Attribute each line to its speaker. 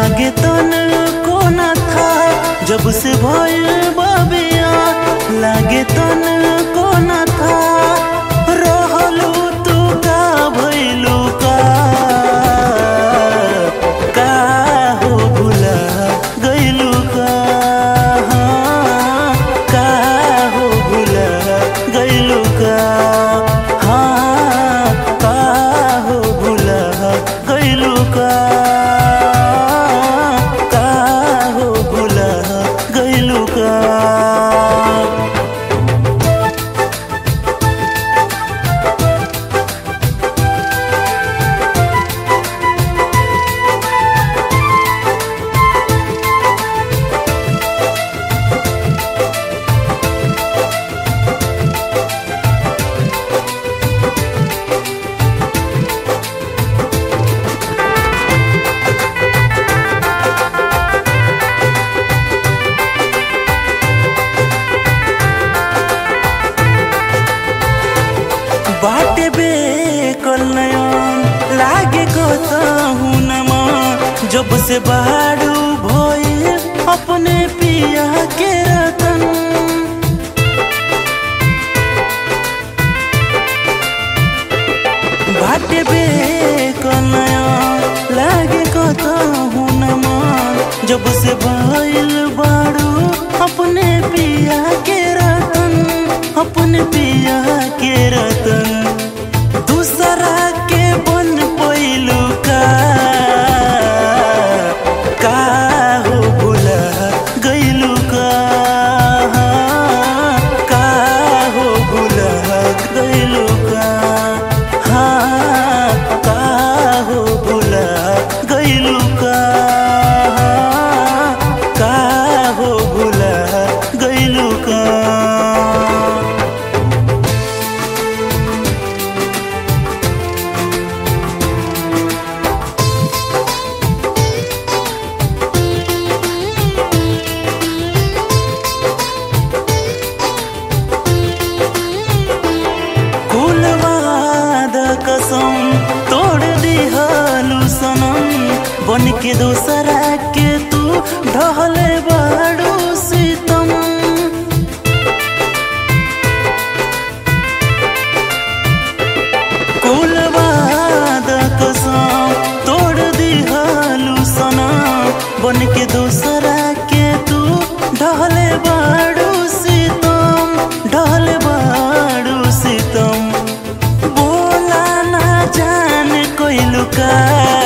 Speaker 1: लागे तन को न था जब से भइल बबिया लागे तन को न था रहलू तू का भइलू का का हो भुला गइलू का हाँ, का हो भुला गइलू का हाँ का हो भुला गइलू का का हो भुला गइलू का बाटे बेकल नयन लागे कहूँ नमा जब से बाड़ू भइल अपने पिया के रतन बाटे बेकल नयन लागे कहूँ नमा जब से भइल बाड़ू अपने पिया के रतन अपने पिया के रतन दूसरा के बन पैलू का का हो भुला गइलू का का हो भुला गइलू का हाँ का हो भुला गइलू का का हो भुला गइलू का कुलवाद कसम तोड़ दिहलू सनम बन के दोसरा के तू ढहले बाड़ू सीतम कुलवाद कसम तोड़ दिहलू सनम बन के दोसरा के तू ढहले बाड़ू सीतम ढहले बाड़ू सीतम बोला ना जान कोइलू का